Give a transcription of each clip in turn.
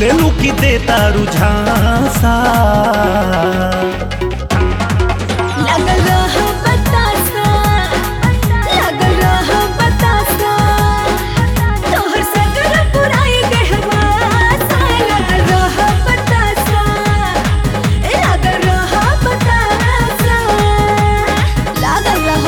बोले लू की देता रुझासा लगल रह बतासा लगल रह बतासा तोहर सगर पुराई गहवासा लगल रह बतासा लगल रह बतासा लगल रह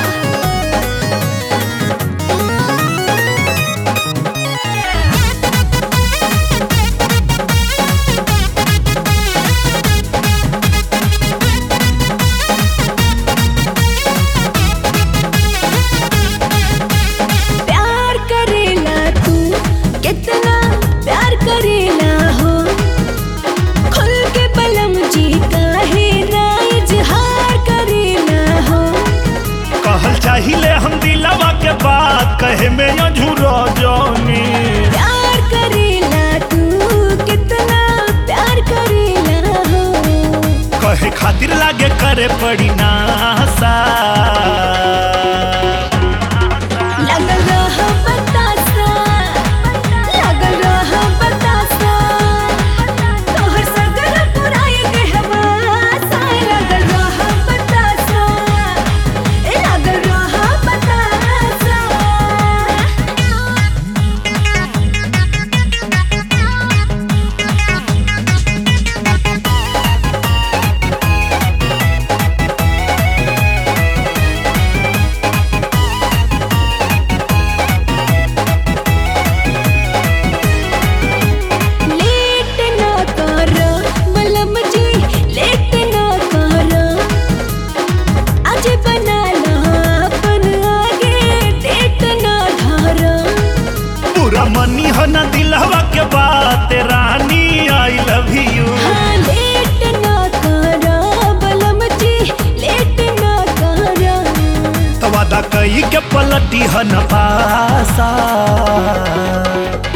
प्यार करेला तू कितना प्यार करेला हो खुल के बलम जी काहे ना इजहार करेला हो कहल चाहिए हम दिलवा के बात कहे में अझूरो जोनी प्यार करेला तू कितना प्यार करेला हो कहे खातिर लागे करे पड़ी नासा लगल रह बतासा लगल रह बतासा तोहर सगर पुराई गहवासा लगल रह बतासा लगल रह बतासा लेट ना करो मलम जी लेट ना करो आज बना लो अपन आगे डेट ना धरो पूरा मनी हो ना दिलवा के बात रानी आई लव यू हाँ लेट ना करो मलम जी लेट ना करो तो वादा कई के पलटी हन पासा